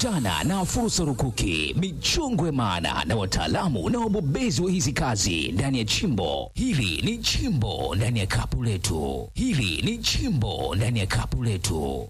Kutana na fursa rukuki, michongo ya maana na wataalamu na wabobezi wa hizi kazi ndani ya chimbo hili. Ni chimbo ndani ya kapu letu, hili ni chimbo ndani ya kapu letu.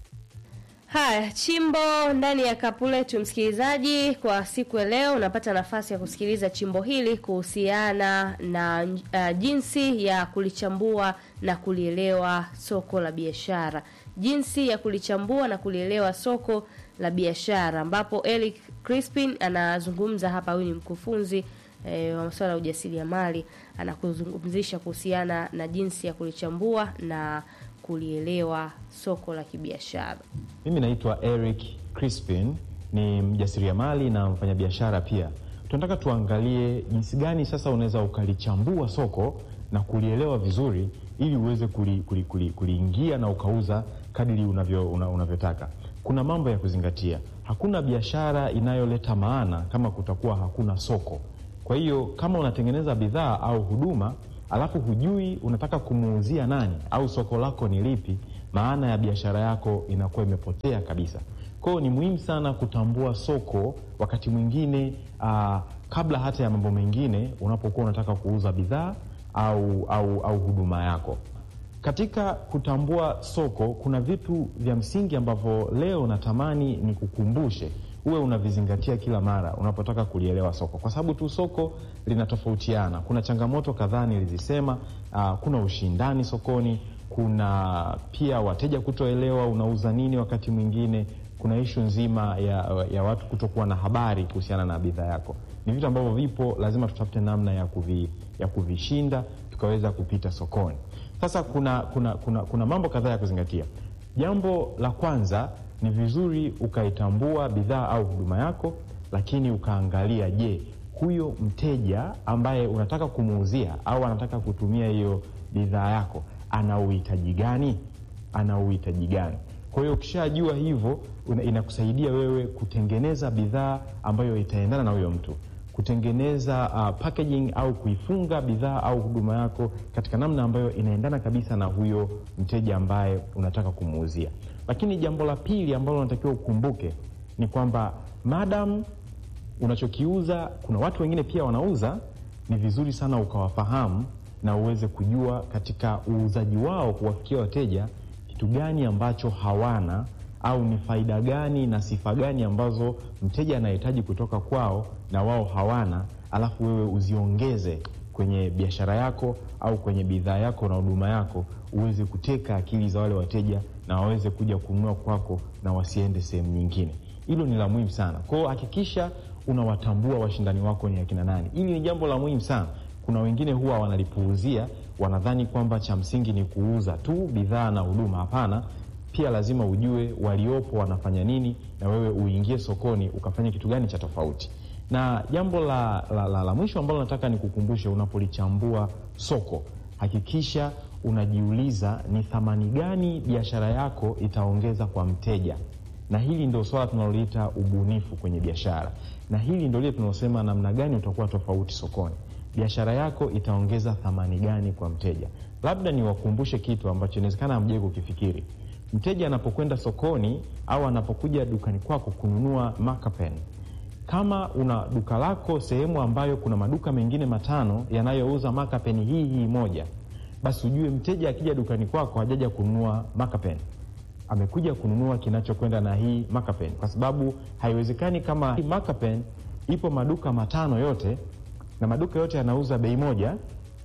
Haya, chimbo ndani ya kapu letu, msikilizaji, kwa siku ya leo unapata nafasi ya kusikiliza chimbo hili kuhusiana na uh, jinsi ya kulichambua na kulielewa soko la biashara, jinsi ya kulichambua na kulielewa soko la biashara, ambapo Eric Crispin anazungumza hapa. Huyu ni mkufunzi e, wa masuala ya ujasiriamali, anakuzungumzisha kuhusiana na jinsi ya kulichambua na kulielewa soko la kibiashara. Mimi naitwa Eric Crispin, ni mjasiriamali na mfanyabiashara pia. Tunataka tuangalie jinsi gani sasa unaweza ukalichambua soko na kulielewa vizuri ili uweze kuliingia kuli, kuli, kuli na ukauza kadiri unavyo, una, unavyotaka. Kuna mambo ya kuzingatia. Hakuna biashara inayoleta maana kama kutakuwa hakuna soko. Kwa hiyo kama unatengeneza bidhaa au huduma alafu hujui unataka kumuuzia nani au soko lako ni lipi, maana ya biashara yako inakuwa imepotea kabisa. Kwa hiyo ni muhimu sana kutambua soko wakati mwingine, uh, kabla hata ya mambo mengine, unapokuwa unataka kuuza bidhaa au, au, au huduma yako. Katika kutambua soko kuna vitu vya msingi ambavyo leo natamani ni kukumbushe uwe unavizingatia kila mara unapotaka kulielewa soko, kwa sababu tu soko linatofautiana. Kuna changamoto kadhaa nilizisema. Uh, kuna ushindani sokoni, kuna pia wateja kutoelewa unauza nini. Wakati mwingine kuna ishu nzima ya, ya watu kutokuwa na habari kuhusiana na bidhaa yako. Ni vitu ambavyo vipo, lazima tutafute namna ya, kuvi, ya kuvishinda tukaweza kupita sokoni. Sasa kuna, kuna, kuna, kuna mambo kadhaa ya kuzingatia. Jambo la kwanza ni vizuri ukaitambua bidhaa au huduma yako, lakini ukaangalia, je, huyo mteja ambaye unataka kumuuzia au anataka kutumia hiyo bidhaa yako ana uhitaji gani? Ana uhitaji gani? Kwa hiyo ukishajua hivyo, inakusaidia wewe kutengeneza bidhaa ambayo itaendana na huyo mtu, kutengeneza uh, packaging au kuifunga bidhaa au huduma yako katika namna ambayo inaendana kabisa na huyo mteja ambaye unataka kumuuzia. Lakini jambo la pili ambalo unatakiwa ukumbuke ni kwamba madam unachokiuza, kuna watu wengine pia wanauza. Ni vizuri sana ukawafahamu na uweze kujua katika uuzaji wao kuwafikia wateja kitu gani ambacho hawana au ni faida gani na sifa gani ambazo mteja anahitaji kutoka kwao na wao hawana, alafu wewe uziongeze kwenye biashara yako au kwenye bidhaa yako na huduma yako, uweze kuteka akili za wale wateja na waweze kuja kununua kwako na wasiende sehemu nyingine. Hilo ni la muhimu sana. Kwa hiyo hakikisha unawatambua washindani wako ni akina nani. Hili ni jambo la muhimu sana. Kuna wengine huwa wanalipuuzia, wanadhani kwamba cha msingi ni kuuza tu bidhaa na huduma. Hapana, pia lazima ujue waliopo wanafanya nini, na wewe uingie sokoni ukafanya kitu gani cha tofauti. Na jambo la, la, la, la mwisho ambalo nataka nikukumbushe, unapolichambua soko, hakikisha unajiuliza ni thamani gani biashara yako itaongeza kwa mteja, na hili ndio swala tunaloliita ubunifu kwenye biashara, na hili ndio lile tunaosema namna gani utakuwa tofauti sokoni. Biashara yako itaongeza thamani gani kwa mteja? Labda niwakumbushe kitu ambacho inawezekana hamjai kukifikiri. Mteja anapokwenda sokoni au anapokuja dukani kwako kununua marker kama una duka lako sehemu ambayo kuna maduka mengine matano yanayouza marker hii hii moja, basi ujue mteja akija dukani kwako hajaja kununua marker amekuja kununua kinachokwenda na hii marker kwa sababu haiwezekani kama hii marker ipo maduka matano yote na maduka yote yanauza bei moja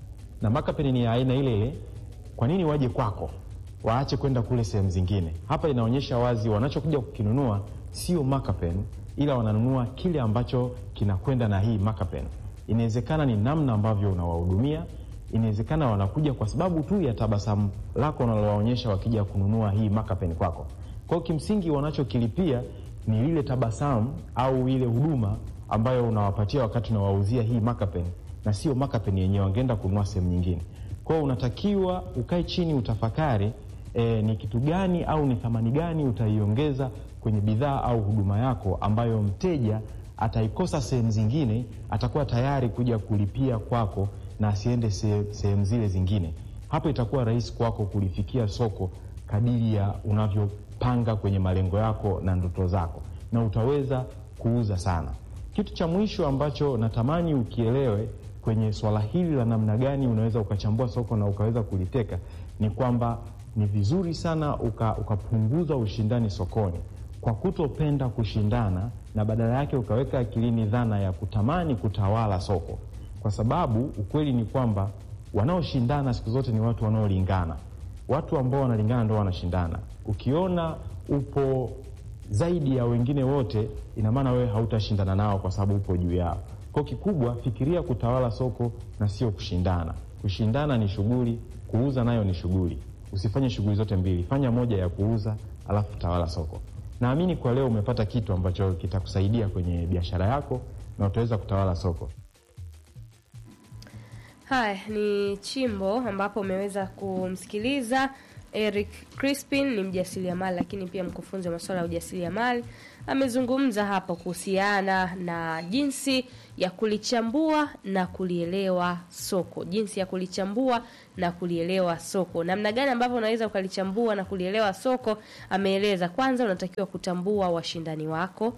na marker ni ya aina ile ile, kwa nini waje kwako waache kwenda kule sehemu zingine? Hapa inaonyesha wazi wanachokuja kukinunua sio marker ila wananunua kile ambacho kinakwenda na hii marker Inawezekana ni namna ambavyo unawahudumia, inawezekana wanakuja kwa sababu tu ya tabasamu lako unalowaonyesha wakija kununua hii marker kwako. Kwa hiyo kimsingi wanachokilipia ni lile tabasamu au ile huduma ambayo unawapatia wakati unawauzia hii marker na sio marker yenyewe, wangeenda kununua sehemu nyingine. Kwa hiyo unatakiwa ukae chini utafakari, e, ni kitu gani au ni thamani gani utaiongeza kwenye bidhaa au huduma yako ambayo mteja ataikosa sehemu zingine, atakuwa tayari kuja kulipia kwako na asiende sehemu zile zingine. Hapo itakuwa rahisi kwako kulifikia soko kadiri ya unavyopanga kwenye malengo yako na ndoto zako. na utaweza kuuza sana. Kitu cha mwisho ambacho natamani ukielewe kwenye swala hili la namna gani unaweza ukachambua soko na ukaweza kuliteka ni kwamba ni vizuri sana uka, ukapunguza ushindani sokoni kwa kutopenda kushindana na badala yake ukaweka akilini dhana ya kutamani kutawala soko, kwa sababu ukweli ni kwamba wanaoshindana siku zote ni watu wanaolingana. Watu ambao wanalingana ndio wanashindana. Ukiona upo zaidi ya wengine wote, ina maana wewe hautashindana nao kwa sababu upo juu yao. Kwa kikubwa, fikiria kutawala soko na sio kushindana. Kushindana ni shughuli, kuuza nayo ni shughuli. Usifanye shughuli zote mbili, fanya moja ya kuuza alafu tawala soko. Naamini kwa leo umepata kitu ambacho kitakusaidia kwenye biashara yako na utaweza kutawala soko. Haya ni chimbo ambapo umeweza kumsikiliza Eric Crispin, ni mjasiriamali lakini pia mkufunzi wa masuala ya ujasiriamali. Amezungumza hapo kuhusiana na jinsi ya kulichambua na kulielewa soko, jinsi ya kulichambua na kulielewa soko, namna gani ambavyo unaweza ukalichambua na kulielewa soko. Ameeleza kwanza, unatakiwa kutambua washindani wako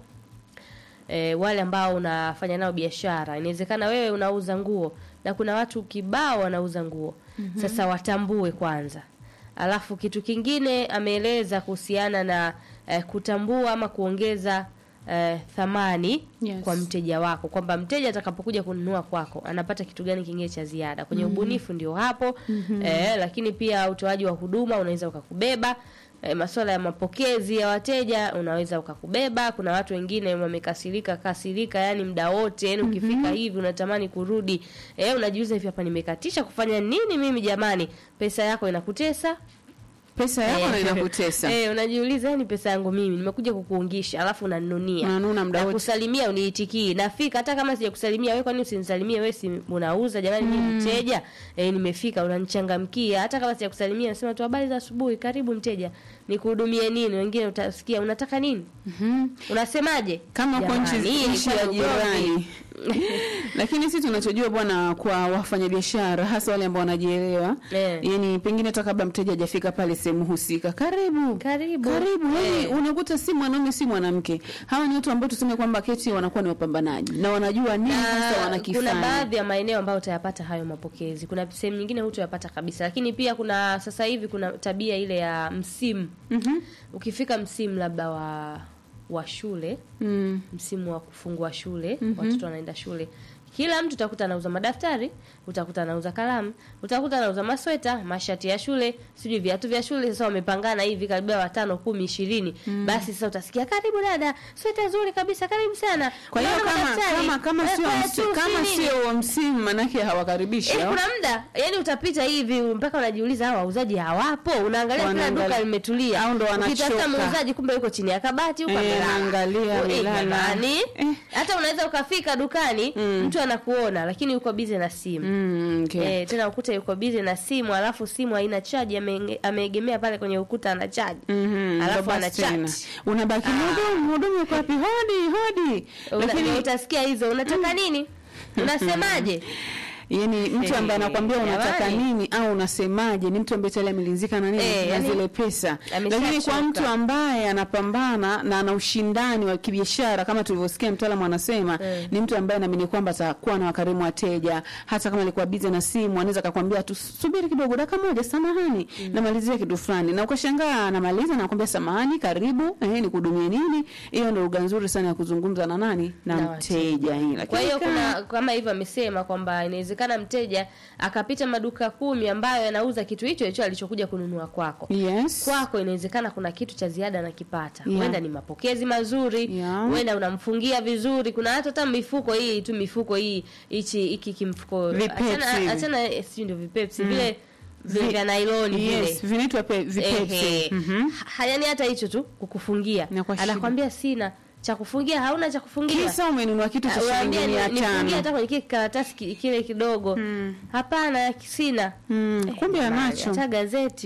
e, wale ambao unafanya nao biashara. Inawezekana wewe unauza nguo na kuna watu kibao wanauza nguo mm-hmm. Sasa watambue kwanza, alafu kitu kingine ameeleza kuhusiana na eh, kutambua ama kuongeza eh, thamani Yes. kwa mteja wako, kwamba mteja atakapokuja kununua kwako anapata kitu gani kingine cha ziada kwenye ubunifu, ndio hapo eh, lakini pia utoaji wa huduma unaweza ukakubeba E, masuala ya mapokezi ya wateja unaweza ukakubeba. Kuna watu wengine wamekasirika kasirika, yani muda wote, yani ukifika hivi unatamani kurudi. E, unajiuliza hivi, hapa nimekatisha kufanya nini mimi jamani? Pesa yako inakutesa pesa yako Eh, na inakutesa Eh, unajiuliza yani pesa yangu mimi nimekuja kukuungisha, alafu unanunia. Unanuna muda wote. kusalimia uniitikii. Nafika hata kama sijakusalimia wewe, kwani usinisalimie wewe? Si unauza jamani, mimi mteja. Eh, nimefika unanichangamkia. Hata kama sijakusalimia nasema tu habari za asubuhi, karibu mteja. Nikuhudumie nini? Wengine utasikia unataka nini? Unasemaje? kama uko nchi Jamani, nchi ya ilikuwa ni ugomvi. jirani lakini sisi tunachojua bwana kwa wafanyabiashara hasa wale ambao wanajielewa Eh. yani pengine hata kabla mteja hajafika pale sehemu husika karibu Karibu. karibu yani Eh. unakuta si mwanaume si mwanamke hawa ni watu ambao tuseme kwamba keti wanakuwa ni wapambanaji na wanajua nini hasa kuna wanakifanya baadhi ya maeneo ambayo utayapata hayo mapokezi. Kuna sehemu nyingine hutayapata kabisa, lakini pia kuna sasa hivi kuna tabia ile ya msimu. Mhm. Ukifika msimu labda wa wa shule, Mm. msimu wa kufungua shule, watoto wanaenda shule, kila mtu utakuta anauza madaftari, utakuta anauza kalamu, utakuta anauza masweta, mashati ya shule, sijui viatu vya shule. Sasa wamepangana hivi karibia watano, kumi, ishirini. Basi sasa utasikia karibu dada, sweta zuri kabisa, karibu sana. kwa hiyo Unaona kama madaftari? kama kama Eh, sio kwa msi- tu, kama si nini? sio wa msimu manake hawakaribishi Eh, hao. kuna muda yani utapita hivi mpaka unajiuliza hawa wauzaji hawapo. Unaangalia kila Wanaangalia. duka limetulia, Au ndo ukitafuta wanachoka. muuzaji kumbe yuko chini ya kabati huko Eh, amelala. anaangalia, Eh, amelala. jamani. Eh. Hata unaweza ukafika dukani mtu anakuona lakini yuko busy na simu. Mm, okay. Eh, tena ukuta yuko busy na simu alafu simu haina chaji ame- ameegemea pale kwenye ukuta ana chaji. Mhm, Alafu ndo ana basi tena. chat. unabaki mhudumu mhudumu yuko wapi hodi hodi Una- lakini utasikia hizo unataka nini? Unasemaje? yani mtu ambaye Eh, anakwambia unataka jamani. nini au unasemaje ni mtu ambaye tayari amelizika na nini Eh, na yani, zile pesa ameshachoka. lakini kwa mtu ambaye anapambana na ana ushindani wa kibiashara kama tulivyosikia mtaalamu anasema Eh. ni mtu ambaye naamini kwamba atakuwa na wakarimu wateja hata kama alikuwa bize na simu anaweza akakwambia tu subiri kidogo dakika moja samahani namalizia kitu fulani na ukashangaa anamaliza na nakwambia samahani karibu eh nikuhudumie nini hiyo ndio lugha nzuri sana ya kuzungumza na nani na, Na mteja hii lakini Kwa hiyo kama- kuna kama hivyo amesema kwamba inawezekana mteja akapita maduka kumi ambayo yanauza kitu hicho hicho alichokuja kununua kwako. yes Kwako inawezekana kuna kitu cha ziada anakipata. Yeah. Huenda ni mapokezi mazuri, Yeah. huenda unamfungia vizuri. Kuna hata hata mifuko hii tu mifuko hii hichi hiki kimfuko. Vipepsi hivi. Achana achana eh, sio ndio vipepsi vile vile Vi- vya nylon vile. yes vinaitwa pe- vipepsi Ehe. Mhm. Ha- yaani hata hicho tu kukufungia. Na kwa shida. Anakwambia sina cha kufungia, hauna cha kufungia. kisa umenunua kitu cha shilingi Waambie mia ni- nifungie hata tano kwenye kile karatasi ki- kile kidogo. Hapana, sina. Mm, Eh, kumbe jamani, anacho Hata gazeti.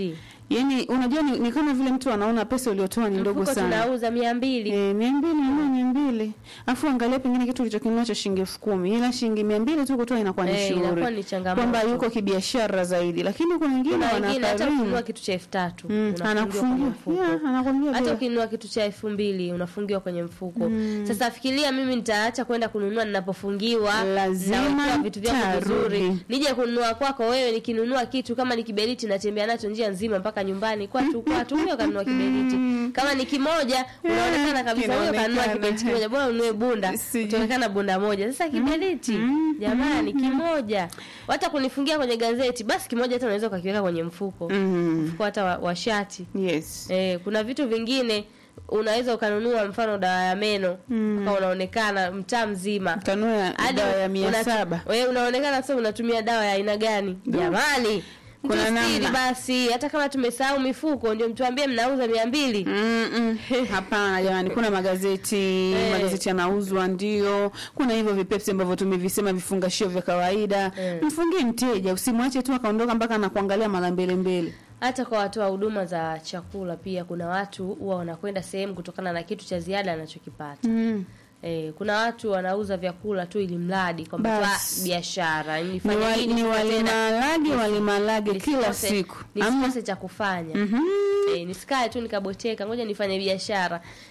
Yaani unajua ni, ni kama vile mtu anaona pesa uliotoa ni ndogo mfuko sana. tunauza mia mbili Eh, mia mbili na mia mbili afu angalia pengine kitu ulichokinunua cha shilingi elfu kumi ila shilingi mia mbili tu kutoa inakuwa ni Eh, shughuli inakuwa ni changamoto. kwamba yuko kibiashara zaidi, lakini kuna wengine kuna wengine hata wanakarimu ukinunua kitu cha elfu tatu Mm, unafungiwa kwenye anakufungia mfuko. yeah, anakwambia hata vile. ukinunua kitu cha elfu mbili unafungiwa kwenye mfuko sasa fikiria mimi nitaacha kwenda kununua ninapofungiwa Lazima nawekewa vitu vyangu tarudi. vizuri nije kununua kwako wewe nikinunua kitu kama ni kiberiti natembea nacho njia nzima mpaka nyumbani kwatu kwatu huyo kanunua kiberiti kama ni kimoja unaonekana kabisa huyo kanunua kinaonekana. kiberiti kimoja bora ununue bunda Sijui. utaonekana bunda moja sasa kiberiti jamani kimoja hata kunifungia kwenye gazeti basi kimoja hata unaweza ukakiweka kwenye mfuko Mhm. mfuko hata wa, wa shati Yes. Eh, kuna vitu vingine unaweza ukanunua mfano dawa ya meno mm. unaonekana mtaa mzima Kanua Hadi dawa ya mia una- saba. wewe unaonekana sasa unatumia dawa ya aina gani jamani Kuna Mtusiri namna. basi hata kama tumesahau mifuko ndio mtuambie mnauza mia mbili Mm-mm. Hapana jamani, kuna magazeti magazeti yanauzwa, ndio. Kuna hivyo vipepsi ambavyo tumevisema, vifungashio vya kawaida. Mfungie mteja, usimwache tu akaondoka mpaka anakuangalia mara mbele mbele. hata kwa watoa huduma za chakula pia kuna watu huwa wanakwenda sehemu kutokana na kitu cha ziada anachokipata Mm. Eh, kuna watu wanauza vyakula tu ili mradi kwamba tu, Basi. ah, biashara Ni, nifanye wa, nini ni sasa tena? walimalage walimalage kila Nisikose- siku. Ama nisikose cha kufanya Mhm. eh, nisikae tu nikaboteka ngoja nifanye biashara